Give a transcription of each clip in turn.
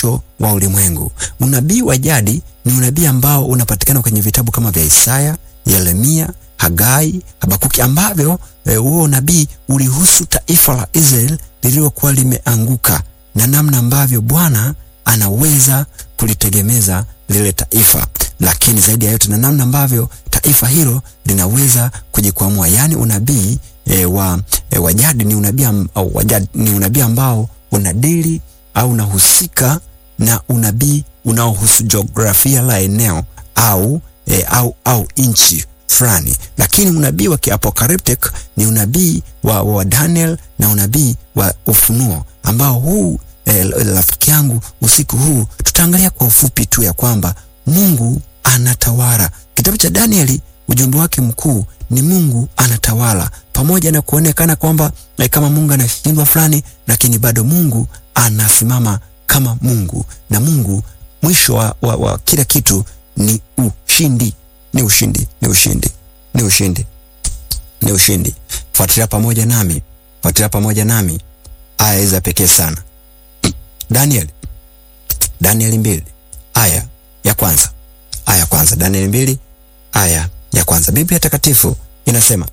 mwisho wa ulimwengu. Unabii wa jadi ni unabii ambao unapatikana kwenye vitabu kama vya Isaya, Yeremia, Hagai, Habakuki ambavyo huo e, unabii ulihusu taifa la Israeli lililokuwa limeanguka na namna ambavyo Bwana anaweza kulitegemeza lile taifa, lakini zaidi ya yote na namna ambavyo taifa hilo linaweza kujikwamua. Yaani unabii e, wa e, wa jadi ni unabii au wajadi ni unabii ambao unadili au unahusika na unabii unaohusu jiografia la eneo au e, au au nchi fulani, lakini unabii wa kiapocalyptic ni unabii wa, wa Daniel na unabii wa Ufunuo ambao huu rafiki e, yangu usiku huu tutaangalia kwa ufupi tu ya kwamba Mungu anatawala. Kitabu cha Danieli ujumbe wake mkuu ni Mungu anatawala, pamoja na kuonekana kwamba e, kama Mungu anashindwa fulani, lakini bado Mungu anasimama kama Mungu, na Mungu mwisho wa, wa, wa kila kitu ni ushindi, ni ushindi, ni ushindi, ni ushindi, ni ushindi. Fuatilia pamoja nami, fuatilia pamoja nami aya hizi za pekee sana. Daniel, Danieli mbili aya ya kwanza, aya ya kwanza, Danieli mbili aya ya kwanza. Biblia Takatifu inasema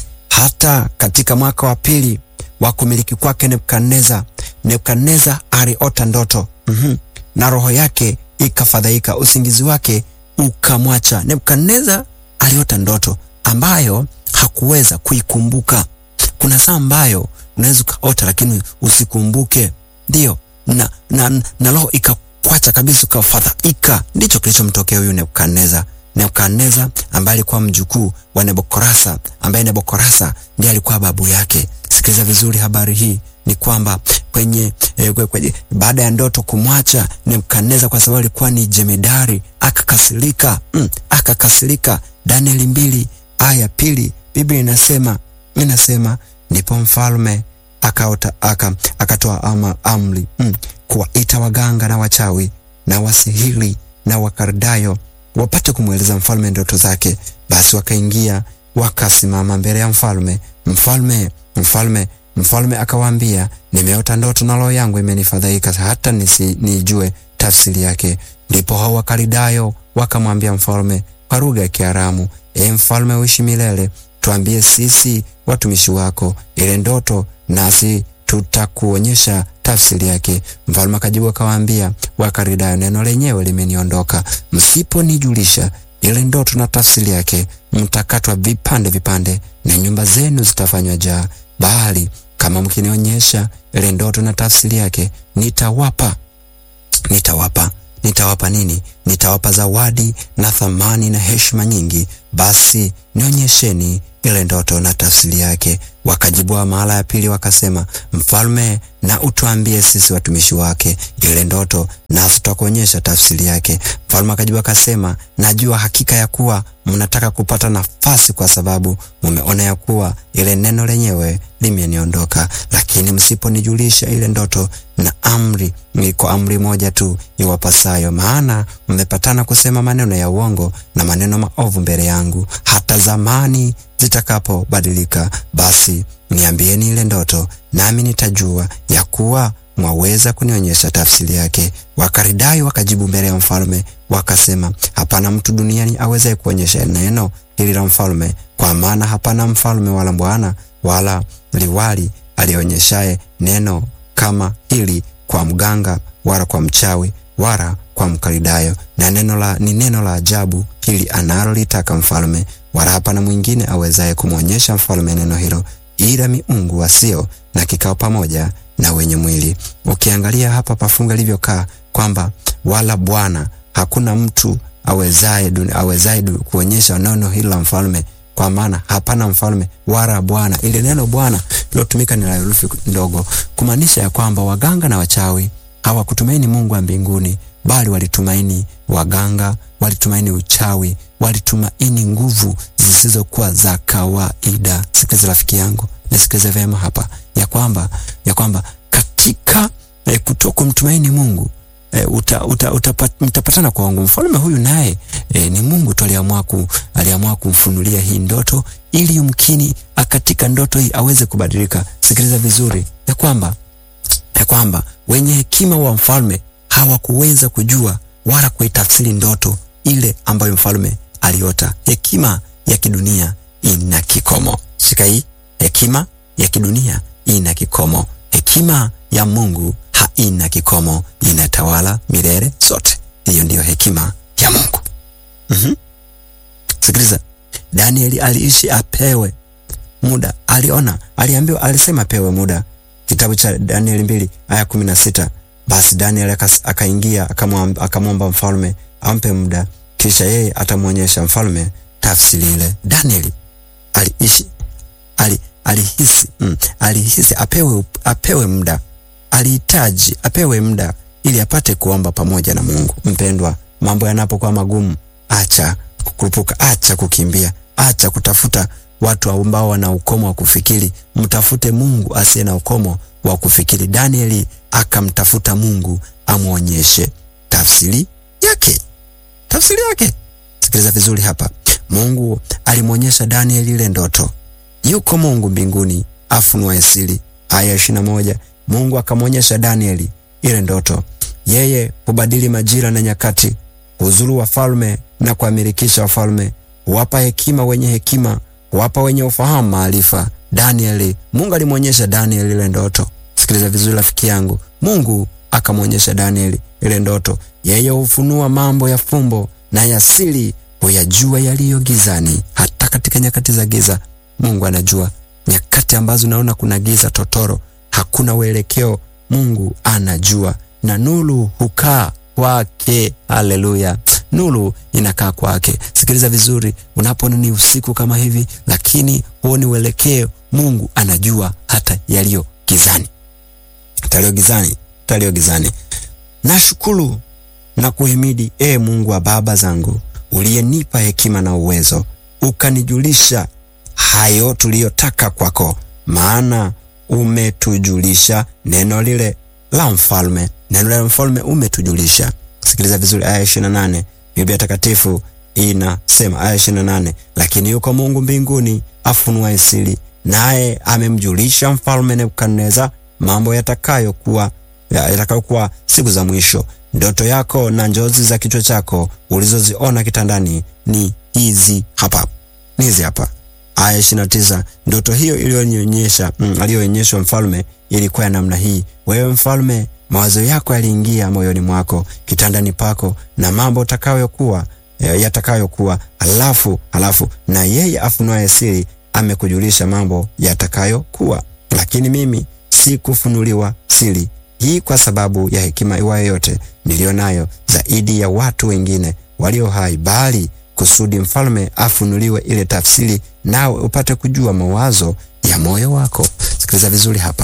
hata katika mwaka wa pili wa kumiliki kwake Nebukadneza, Nebukadneza aliota ndoto mm -hmm. na roho yake ikafadhaika, usingizi wake ukamwacha. Nebukadneza aliota ndoto ambayo hakuweza kuikumbuka. Kuna saa ambayo unaweza ukaota lakini usikumbuke, ndio na, na, na roho ikakwacha kabisa, ukafadhaika. Ndicho kilichomtokea huyu Nebukadneza. Nebukadneza ambaye alikuwa mjukuu wa Nebokorasa, ambaye Nebokorasa ndiye alikuwa babu yake. Sikiliza vizuri, habari hii ni kwamba kwenye, eh, kwenye baada ya ndoto kumwacha Nebukadneza, kwa sababu alikuwa ni jemedari, akakasirika mm, akakasirika. Danieli mbili aya pili, Biblia inasema inasema ndipo mfalme akaota aka, akatoa ama amri mm, kuwaita waganga na wachawi na wasihiri na wakardayo wapate kumweleza mfalme ndoto zake. Basi wakaingia wakasimama mbele ya mfalme. Mfalme mfalme mfalme akawaambia, nimeota ndoto na roho yangu imenifadhaika hata nisi, nijue tafsiri yake. Ndipo hao Wakaldayo wakamwambia mfalme kwa lugha ya Kiaramu, e mfalme, uishi milele, tuambie sisi watumishi wako ile ndoto, nasi tutakuonyesha tafsiri yake. Mfalme akajibu akawaambia Wakaldayo, neno lenyewe limeniondoka, msiponijulisha ile ndoto na tafsiri yake, mtakatwa vipande vipande na nyumba zenu zitafanywa jaa, bali kama mkinionyesha ile ndoto na tafsiri yake, nitawapa nitawapa nitawapa nini? Nitawapa zawadi na thamani na heshima nyingi. Basi nionyesheni ile ndoto na tafsiri yake. Wakajibua mara ya pili wakasema, mfalme, na utuambie sisi watumishi wake ile ndoto, nasi tutakuonyesha tafsiri yake. Mfalme akajibu akasema, najua hakika ya kuwa mnataka kupata nafasi, kwa sababu mumeona ya kuwa ile neno lenyewe limeniondoka, lakini msiponijulisha ile ndoto na amri, iko amri moja tu iwapasayo, maana mmepatana kusema maneno ya uongo na maneno maovu mbele yangu, hata zamani zitakapobadilika. Basi niambieni ile ndoto, nami nitajua ya kuwa mwaweza kunionyesha tafsiri yake. Wakaldayo wakajibu mbele ya mfalme wakasema, hapana mtu duniani awezaye kuonyesha neno hili la mfalme, kwa maana hapana mfalme wala bwana wala liwali alionyeshaye neno kama hili kwa mganga wala kwa mchawi wala kwa Mkaldayo, na neno la ni neno la ajabu hili analolitaka mfalme, wala hapana mwingine awezaye kumwonyesha mfalme neno hilo, ila miungu wasio na kikao pamoja na wenye mwili. Ukiangalia hapa pafunga ilivyokaa kwamba wala bwana, hakuna mtu awezaye awezaye kuonyesha neno hili la mfalme, kwa maana hapana mfalme wala bwana. Ile neno bwana lilotumika ni la herufi ndogo, kumaanisha ya kwamba waganga na wachawi hawakutumaini Mungu wa mbinguni, bali walitumaini waganga, walitumaini uchawi, walitumaini nguvu zisizokuwa za kawaida. Sikiliza rafiki yangu, nisikilize vyema hapa ya kwamba ya kwamba katika eh, kuto kumtumaini Mungu eh, uta, uta, uta, mtapatana kwa wangu. Mfalme huyu naye eh, ni Mungu tu aliamua ku, aliamua kumfunulia hii ndoto ili yumkini katika ndoto hii aweze kubadilika. Sikiliza vizuri ya kwamba ya kwamba wenye hekima wa mfalme hawakuweza kujua wala kuitafsiri ndoto ile ambayo mfalme aliota. Hekima ya kidunia ina kikomo. Shika hii, hekima ya kidunia ina kikomo. Hekima ya Mungu haina kikomo, inatawala milele zote. Hiyo ndiyo hekima ya Mungu. mm-hmm. Sikiliza, Danieli aliishi apewe muda, aliona, aliambiwa, alisema apewe muda. Kitabu cha Danieli mbili aya kumi na sita. Basi Danieli akaingia akamwomba mfalme ampe muda, kisha yeye atamwonyesha mfalme tafsiri ile. Danieli aliishi ali, alihisi mm, alihisi apewe, apewe muda, alihitaji apewe muda ili apate kuomba pamoja na Mungu. Mpendwa, mambo yanapokuwa magumu, acha kukurupuka, acha kukimbia, acha kutafuta watu ambao wana ukomo wa kufikiri. Mtafute Mungu asiye na ukomo wa kufikiri. Danieli akamtafuta Mungu amwonyeshe tafsiri yake, tafsiri yake. Sikiliza vizuri hapa. Mungu alimwonyesha Danieli ile ndoto. Yuko Mungu mbinguni afunuaye siri. Aya ishirini na moja. Mungu akamwonyesha Danieli ile ndoto. Yeye hubadili majira na nyakati, huzuru wafalme na kuamilikisha wafalme, huwapa hekima wenye hekima, huwapa wenye ufahamu maarifa. Danieli, Mungu alimwonyesha Danieli ile ndoto. Sikiliza vizuri rafiki yangu, Mungu akamwonyesha Danieli ile ndoto. Yeye hufunua mambo ya fumbo na ya siri, huyajua yaliyo gizani. Hata katika nyakati za giza, Mungu anajua nyakati ambazo unaona kuna giza totoro, hakuna uelekeo, Mungu anajua, na nuru hukaa kwake. Haleluya, nuru inakaa kwake. Sikiliza vizuri, unapoona ni usiku kama hivi, lakini huoni uelekeo, Mungu anajua hata yaliyo gizani, talio gizani, talio gizani. Nashukuru na kuhimidi, e Mungu wa baba zangu, uliyenipa hekima na uwezo, ukanijulisha hayo tuliyotaka kwako, maana umetujulisha neno lile la mfalme, neno la mfalme umetujulisha. Sikiliza vizuri, aya ishirini na nane Biblia Takatifu inasema, aya ishirini na nane lakini yuko Mungu mbinguni afunuaye siri, naye amemjulisha mfalme Nebukadneza mambo yatakayokuwa yatakayokuwa siku za mwisho. Ndoto yako na njozi za kichwa chako ulizoziona kitandani ni hizi hapa, ni hizi hapa. Aya ishirini na tisa ndoto hiyo iliyonyonyesha mm, aliyoonyeshwa mfalme ilikuwa ya namna hii: wewe mfalme, mawazo yako yaliingia moyoni mwako kitandani pako, na mambo utakayokuwa yatakayokuwa, alafu alafu na yeye afunuaye siri amekujulisha mambo yatakayokuwa. Lakini mimi sikufunuliwa siri hii kwa sababu ya hekima iwayo yote niliyo nayo zaidi ya watu wengine walio hai, bali kusudi mfalme afunuliwe ile tafsiri, nawe upate kujua mawazo ya moyo wako. Sikiliza vizuri hapa,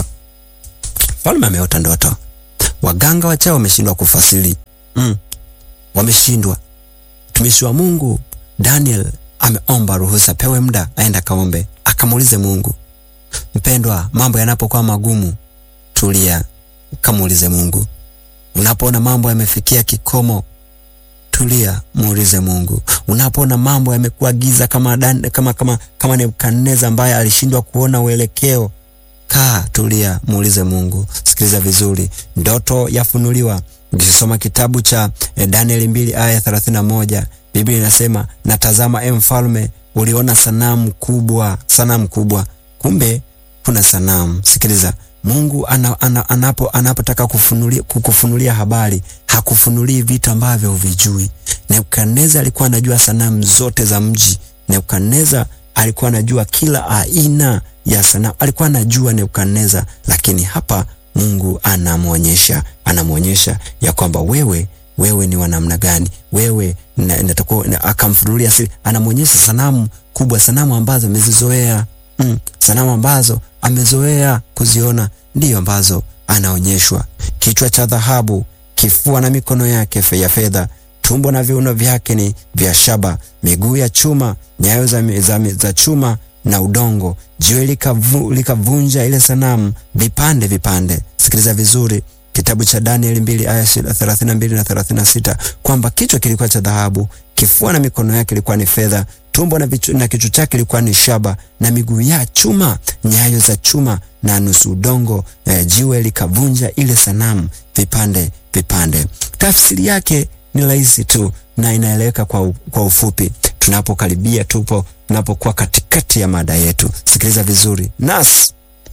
mfalme ameota ndoto. Waganga wachawi wameshindwa kufasiri, mm, wameshindwa. Mtumishi wa Mungu Daniel ameomba ruhusa, pewe muda aenda kaombe, akamuulize Mungu. Mpendwa, mambo yanapokuwa magumu, tulia, kamuulize Mungu. Unapoona mambo yamefikia kikomo tulia, muulize Mungu. Unapoona mambo yamekuwa giza kama dan, kama kama kama Nebukadneza ambaye alishindwa kuona uelekeo, kaa, tulia, muulize Mungu. Sikiliza vizuri, ndoto yafunuliwa. Ukisoma kitabu cha eh, Danieli mbili aya thelathini na moja Biblia inasema natazama, e mfalme, uliona sanamu kubwa, sanamu kubwa. Kumbe kuna sanamu. Sikiliza, Mungu ana, ana, anapo anapotaka kufunulia, kukufunulia habari hakufunulii vitu ambavyo huvijui. Nebukadneza alikuwa anajua sanamu zote za mji. Nebukadneza alikuwa anajua kila aina ya sanamu, alikuwa anajua Nebukadneza, lakini hapa Mungu anamwonyesha anamwonyesha ya kwamba wewe wewe ni wa namna gani, wewe natakuwa akamfunulia siri, anamwonyesha sanamu kubwa, sanamu ambazo amezizoea mm, sanamu ambazo amezoea kuziona ndiyo ambazo anaonyeshwa: kichwa cha dhahabu, kifua na mikono yake ya fedha, tumbo na viuno vyake ni vya shaba, miguu ya chuma, nyayo za, za, za chuma na udongo. Jiwe likavu, likavunja ile sanamu vipande vipande. Sikiliza vizuri kitabu cha Danieli mbili aya thelathini na mbili na thelathini na sita kwamba kichwa kilikuwa cha dhahabu, kifua na mikono yake ilikuwa ni fedha, tumbo na, na kichwa chake ilikuwa ni shaba, na miguu ya chuma, nyayo za chuma na nusu udongo. Eh, jiwe likavunja ile sanamu vipande vipande. Tafsiri yake ni rahisi tu na inaeleweka kwa, kwa ufupi. Tunapokaribia tupo tunapokuwa katikati ya mada yetu, sikiliza vizuri. Nas,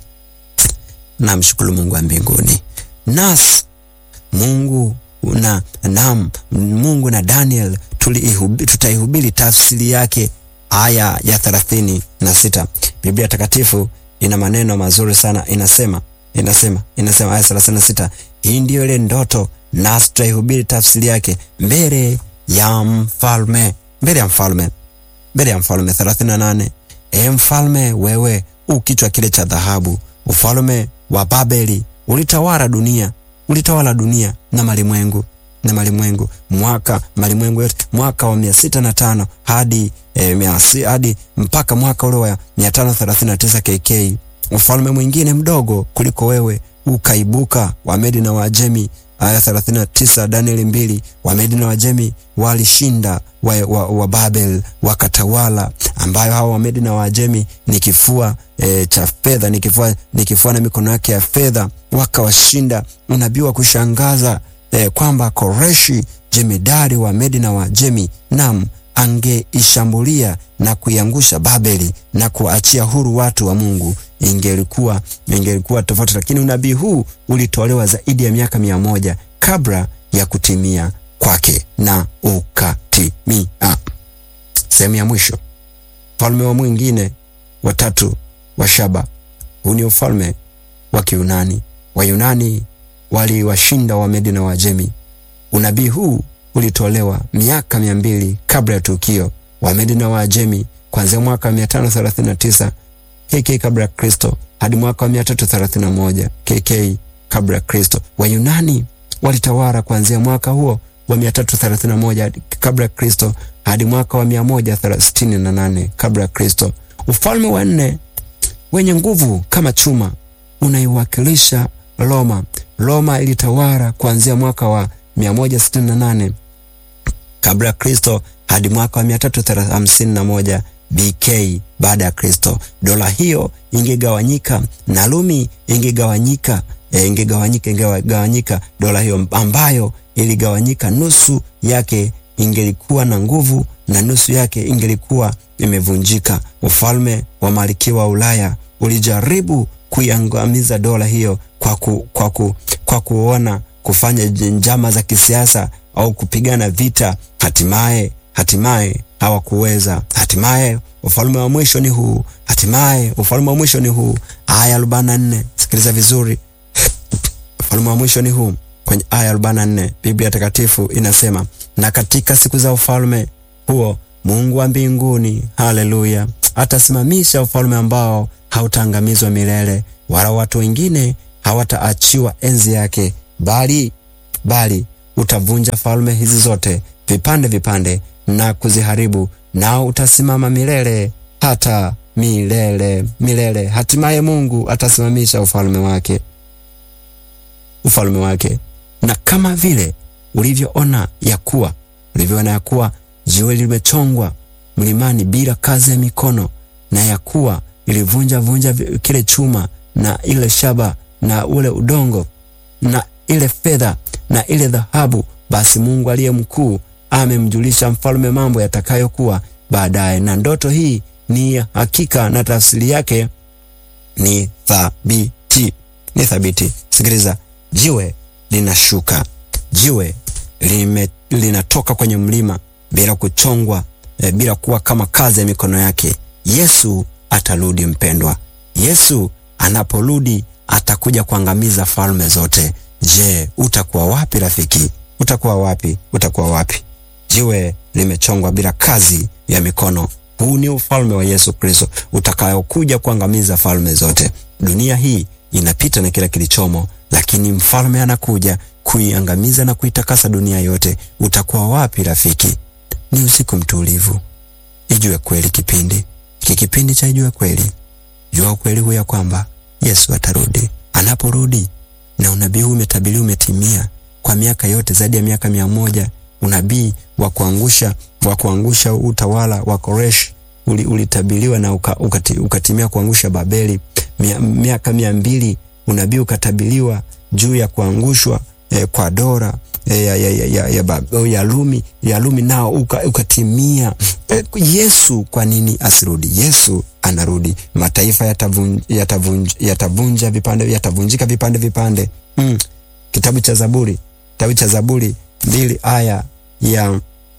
namshukuru Mungu wa mbinguni. Nas, Mungu na nam Mungu na Daniel tutaihubiri tafsiri yake aya ya thelathini na sita. Biblia Takatifu ina maneno mazuri sana, inasema inasema inasema aya thelathini na sita, hii ndiyo ile ndoto, nasi tutaihubiri tafsiri yake mbele ya mfalme, mbele ya mfalme, mbele ya mfalme. thelathini na nane, e mfalme, wewe u kichwa kile cha dhahabu, ufalme wa Babeli ulitawala dunia, ulitawala dunia na malimwengu na malimwengu mwaka malimwengu yote mwaka wa mia sita na tano hadi e, mia si, hadi mpaka mwaka ule wa mia tano thelathini na tisa KK. Ufalme mwingine mdogo kuliko wewe ukaibuka, Wamedi na Waajemi. Aya 39 Danieli mbili, Wamedi na Waajemi walishinda wa, wa, wa Babel wakatawala, ambayo hao Wamedi na Waajemi ni kifua e, cha fedha, ni kifua ni kifua na mikono yake ya fedha, wakawashinda. Unabii wa kushangaza E, kwamba Koreshi jemedari wa Medi na Wajemi nam angeishambulia na kuiangusha Babeli na kuachia huru watu wa Mungu, ingelikuwa ingelikuwa tofauti, lakini unabii huu ulitolewa zaidi ya miaka mia moja kabla ya kutimia kwake na ukatimia. Sehemu ya mwisho, ufalme wa mwingine watatu wa Shaba. Huu ni ufalme wa Kiunani. Wayunani waliwashinda Wamedi na Wajemi. Unabii huu ulitolewa miaka mia mbili kabla ya tukio. Wamedi na Wajemi kuanzia mwaka wa 539 KK kabla ya Kristo hadi mwaka wa 331 KK kabla ya Kristo. Wayunani walitawala kuanzia mwaka huo wa 331 kabla ya Kristo hadi mwaka wa 168 kabla ya Kristo. Ufalme wa nne wenye nguvu kama chuma unaiwakilisha Roma. Roma ilitawala kuanzia mwaka wa 168 kabla ya Kristo hadi mwaka wa 351 BK baada ya Kristo. Dola hiyo ingegawanyika na Rumi ingegawanyika, e, ingegawanyika ingegawanyika. Dola hiyo ambayo iligawanyika, nusu yake ingelikuwa na nguvu na nusu yake ingelikuwa imevunjika. Ufalme wa malkia wa Ulaya ulijaribu kuiangamiza dola hiyo kwa, ku, kwa, ku, kwa kuona kufanya njama za kisiasa au kupigana vita. Hatimaye hatimaye hawakuweza. Hatimaye ufalme wa mwisho ni huu, hatimaye ufalme wa mwisho ni huu. Aya arobaini na nne sikiliza vizuri, ufalme wa mwisho ni huu. Kwenye aya arobaini na nne Biblia Takatifu inasema, na katika siku za ufalme huo Mungu wa mbinguni, haleluya, atasimamisha ufalme ambao hautaangamizwa milele, wala watu wengine hawataachiwa enzi yake, bali bali utavunja falme hizi zote vipande vipande na kuziharibu, nao utasimama milele hata milele milele. Hatimaye Mungu atasimamisha ufalme wake, ufalme wake. Na kama vile ulivyoona ya kuwa ulivyoona ya kuwa jiwe limechongwa mlimani bila kazi ya mikono, na ya kuwa ilivunja vunja kile chuma na ile shaba na ule udongo na ile fedha na ile dhahabu, basi Mungu aliye mkuu amemjulisha mfalme mambo yatakayokuwa baadaye, na ndoto hii ni hakika na tafsiri yake ni thabiti, ni thabiti. Sikiliza, jiwe linashuka, jiwe lime, linatoka kwenye mlima bila kuchongwa, e, bila kuwa kama kazi ya mikono yake. Yesu atarudi mpendwa. Yesu anaporudi atakuja kuangamiza falme zote. Je, utakuwa wapi rafiki? Utakuwa wapi? Utakuwa wapi? Jiwe limechongwa bila kazi ya mikono. Huu ni ufalme wa Yesu Kristo utakayokuja kuangamiza falme zote. Dunia hii inapita na kila kilichomo, lakini mfalme anakuja kuiangamiza na kuitakasa dunia yote. Utakuwa wapi rafiki? Ni usiku mtulivu. Ijue kweli kipindi hiki, kipindi cha Ijue Kweli. Jua ukweli huu ya kwamba Yesu atarudi. Anaporudi na unabii huu umetabiriwa, umetimia kwa miaka yote, zaidi ya miaka mia moja. Unabii wa kuangusha wa kuangusha utawala wa Koreshi ulitabiriwa na uka, ukati, ukatimia kuangusha Babeli. Mia, miaka mia mbili unabii ukatabiriwa juu ya kuangushwa eh, kwa Dora eh, ya, ya, ya, ya, ya, ya, ya Lumi ya Lumi nao uka, ukatimia. Eh, Yesu kwa nini asirudi? Yesu anarudi. Mataifa yatavunja yatavunja yatavunja vipande yatavunjika vipande vipande. Mm. Kitabu cha Zaburi, kitabu cha Zaburi mbili aya ya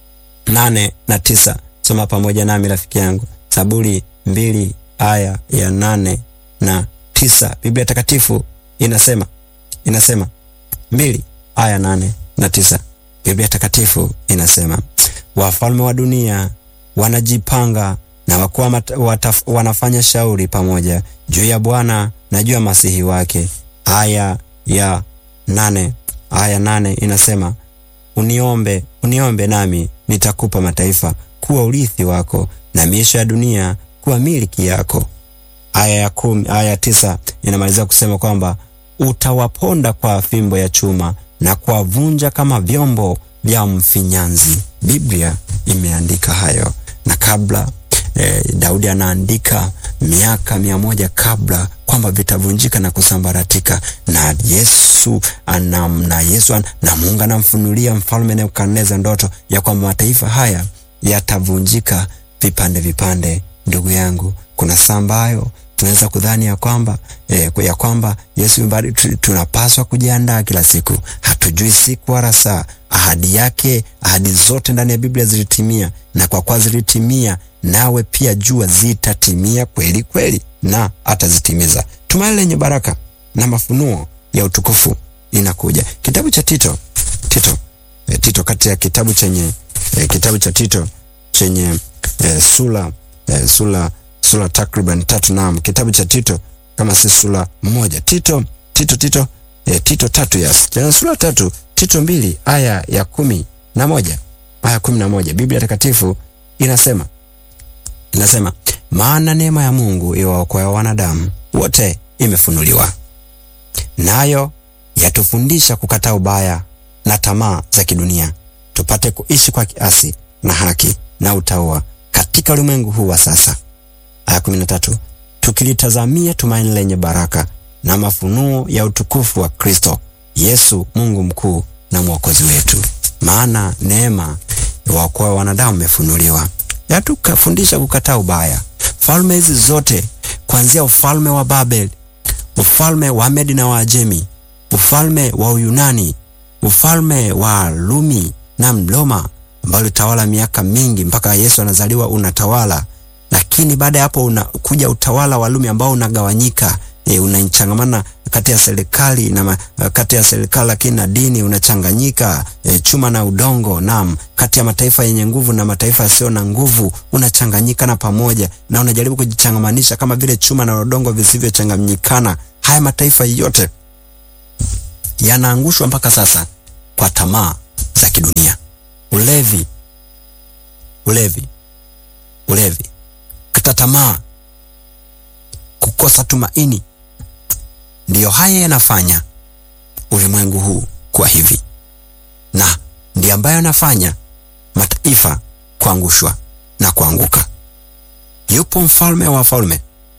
nane na tisa. Soma pamoja nami rafiki yangu, Zaburi mbili aya ya nane na tisa. Biblia Takatifu inasema inasema mbili aya nane na tisa. Biblia Takatifu inasema wafalme wa dunia wanajipanga na wakuu wanafanya shauri pamoja juu ya Bwana na juu ya masihi wake. Aya ya nane aya nane inasema uniombe, uniombe nami nitakupa mataifa kuwa urithi wako na miisho ya dunia kuwa miliki yako. Aya ya kumi, aya ya tisa inamalizia kusema kwamba utawaponda kwa fimbo ya chuma na kuwavunja kama vyombo vya mfinyanzi. Biblia imeandika hayo, na kabla eh, Daudi anaandika miaka mia moja kabla kwamba vitavunjika na kusambaratika, na Yesu anam, na Yesu an, na Mungu anamfunulia mfalme Nebukadneza ndoto ya kwamba mataifa haya yatavunjika vipande vipande. Ndugu yangu, kuna saa ambayo tunaweza kudhani ya kwamba eh, ya kwamba Yesu mbali, tunapaswa kujiandaa kila siku. Hatujui siku wala saa. Ahadi yake, ahadi zote ndani ya Biblia zilitimia, na kwa kuwa zilitimia, nawe pia jua zitatimia kweli kweli, na atazitimiza. Tumaini lenye baraka na mafunuo ya utukufu inakuja. Kitabu cha Tito, Tito, eh, Tito kati ya kitabu chenye eh, kitabu cha Tito chenye eh, sura eh, sura sura takriban tatu. Naam, kitabu cha Tito kama si sura moja. Tito Tito Tito eh, Tito tatu yes, tena sura tatu. Tito mbili aya ya kumi na moja aya kumi na moja Biblia Takatifu inasema inasema, maana neema ya Mungu iwaokoa wanadamu wote imefunuliwa, nayo yatufundisha kukataa ubaya na tamaa za kidunia, tupate kuishi kwa kiasi na haki na utaua katika ulimwengu huu wa sasa. Aya kumi na tatu tukilitazamia tumaini lenye baraka na mafunuo ya utukufu wa Kristo Yesu, Mungu mkuu na mwokozi wetu. Maana neema waokoa wanadamu imefunuliwa, yatukafundisha kukataa ubaya. Falme hizi zote kuanzia ufalme wa Babeli, ufalme wa Medi na Waajemi, ufalme wa Uyunani, ufalme wa Rumi na Mloma ambao ulitawala miaka mingi mpaka Yesu anazaliwa unatawala lakini baada ya hapo unakuja utawala wa Rumi ambao unagawanyika, e, unachangamana kati ya serikali na kati ya serikali lakini na dini unachanganyika, e, chuma na udongo. Naam, kati ya mataifa yenye nguvu na mataifa yasiyo na nguvu unachanganyika na pamoja, na unajaribu kujichangamanisha kama vile chuma na udongo visivyochanganyikana. Haya mataifa yote yanaangushwa mpaka sasa kwa tamaa za kidunia, ulevi, ulevi, ulevi kata tamaa, kukosa tumaini, ndiyo haya yanafanya ulimwengu huu kuwa hivi, na ndiyo ambayo yanafanya mataifa kuangushwa na kuanguka. Yupo mfalme wa wafalme,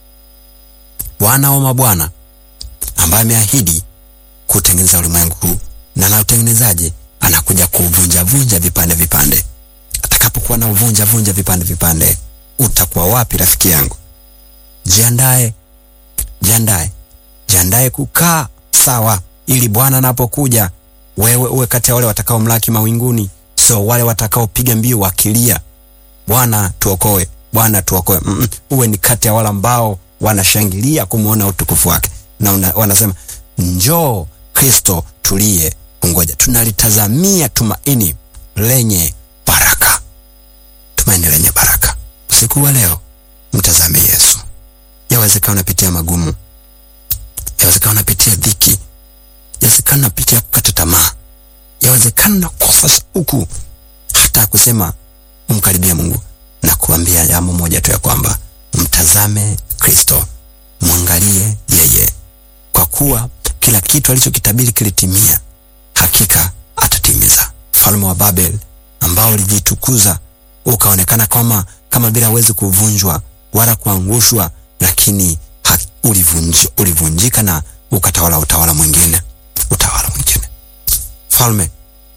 Bwana wa mabwana, ambaye ameahidi kutengeneza ulimwengu huu, na na utengenezaje? Anakuja kuuvunja vunja vipande vipande. Atakapokuwa na uvunja vunja vipande vipande utakuwa wapi rafiki yangu? Jiandae, jiandae, jiandae kukaa sawa, ili Bwana anapokuja wewe uwe kati ya wale watakao mlaki mawinguni, sio wale watakaopiga mbio wakilia, Bwana tuokoe, Bwana tuokoe. Mm -mm. Uwe ni kati ya wale ambao wanashangilia kumwona utukufu wake na una, wanasema njoo Kristo tulie kungoja. Tunalitazamia tumaini lenye baraka, tumaini lenye baraka. Usiku wa leo mtazame Yesu. Yawezekana unapitia magumu, yawezekana unapitia dhiki, yawezekana unapitia kukata tamaa, yawezekana unakosa shauku hata ya kusema umkaribia Mungu, na kuambia jambo moja tu ya kwamba mtazame Kristo, mwangalie yeye, kwa kuwa kila kitu alichokitabiri kilitimia, hakika atatimiza. Mfalme wa Babel ambao ulijitukuza ukaonekana kama kama vile hawezi kuvunjwa wala kuangushwa, lakini ulivunjika ulivunjika na ukatawala utawala mwingine, utawala mwingine. falme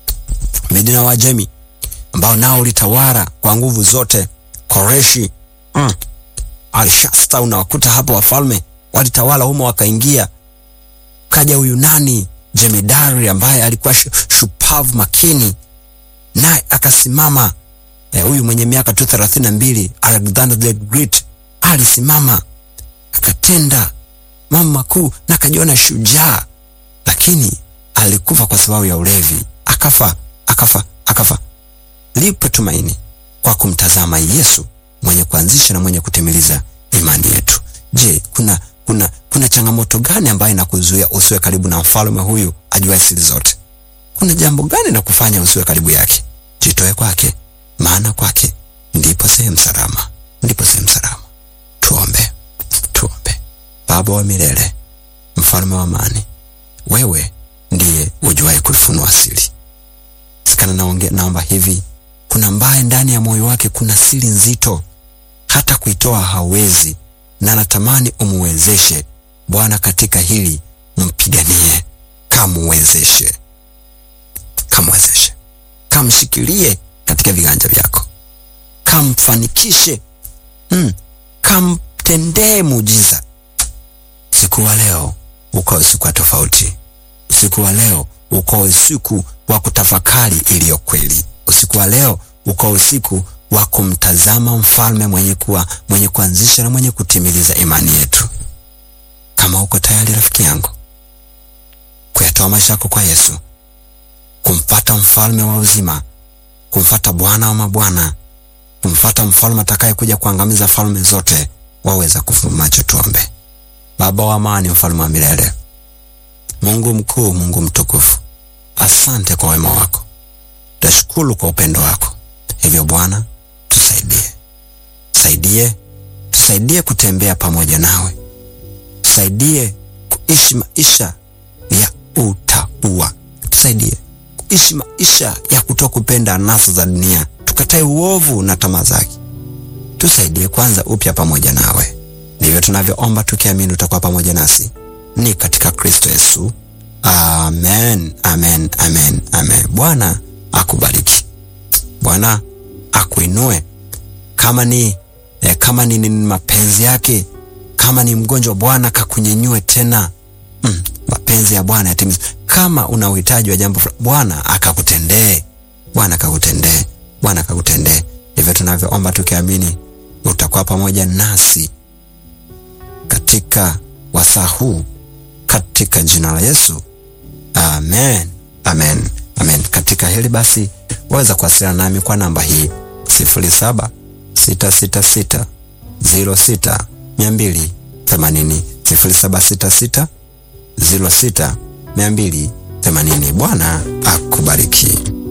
Medi na Wajemi ambao nao ulitawala kwa nguvu zote. Koreshi mm. Alshasta, unawakuta hapo wafalme walitawala humo, wakaingia. Kaja huyu nani, jemedari ambaye alikuwa shupavu makini, naye akasimama. Huyu eh, mwenye miaka tu thelathini na mbili Alexander the Great alisimama akatenda mambo makuu na akajiona shujaa, lakini alikufa kwa sababu ya ulevi, akafa akafa akafa. Lipo tumaini kwa kumtazama Yesu mwenye kuanzisha na mwenye kutimiliza imani yetu. Je, kuna kuna kuna changamoto gani ambayo inakuzuia usiwe karibu na mfalme huyu ajua siri zote? Kuna jambo gani na kufanya usiwe karibu yake? Jitoe kwake, maana kwake ndipo sehemu salama, ndipo sehemu salama. Tuombe, tuombe. Baba wa milele, mfalme wa amani, wewe ndiye ujuaye kulifunua siri. Sikana naongea, naomba hivi, kuna mbaye ndani ya moyo wake kuna siri nzito, hata kuitoa hawezi, na natamani umuwezeshe Bwana katika hili, mpiganie, kamuwezeshe, kamuwezeshe, kamshikilie katika viganja vyako, kamfanikishe, mm, kamtendee muujiza. Usiku wa leo ukawe usiku wa tofauti. Usiku wa leo ukawe usiku wa kutafakari iliyo kweli. Usiku wa leo ukawe usiku wa kumtazama mfalme mwenye kuwa mwenye kuanzisha na mwenye kutimiliza imani yetu. Kama uko tayari rafiki yangu kuyatoa maisha yako kwa Yesu, kumfata mfalme wa uzima, kumfata Bwana wa mabwana, kumfata mfalme atakaye kuja kuangamiza falme zote, waweza kufumba macho. Tuombe. Baba wa amani, mfalme wa milele, Mungu mkuu, Mungu mtukufu, asante kwa wema wako, tashukuru kwa upendo wako. Hivyo Bwana, tusaidie, tusaidie, tusaidie kutembea pamoja nawe, tusaidie kuishi maisha ya utauwa, tusaidie kuishi maisha ya kutokupenda anasa za dunia, tukatae uovu na tamaa zake. Tusaidie kwanza upya pamoja nawe. Ndivyo tunavyoomba tukiamini utakuwa pamoja nasi, ni katika Kristo Yesu. Amen, amen, amen, amen. Bwana akubariki, Bwana akuinue. Kama ni eh, kama ni, ni mapenzi yake, kama ni mgonjwa, Bwana kakunyenyue tena. Mm, mapenzi ya Bwana yatimizwe. Kama una uhitaji wa jambo fulani, Bwana akakutendee, Bwana akakutendee, Bwana akakutendee. Ndivyo tunavyoomba tukiamini utakuwa pamoja nasi katika wasaa huu katika jina la Yesu, amen, amen, amen. Katika hili basi, waweza kuwasiliana nami kwa namba hii sifuri saba sita sita sita ziro sita mia mbili themanini sifuri saba sita sita ziro sita mia mbili themanini. Bwana akubariki.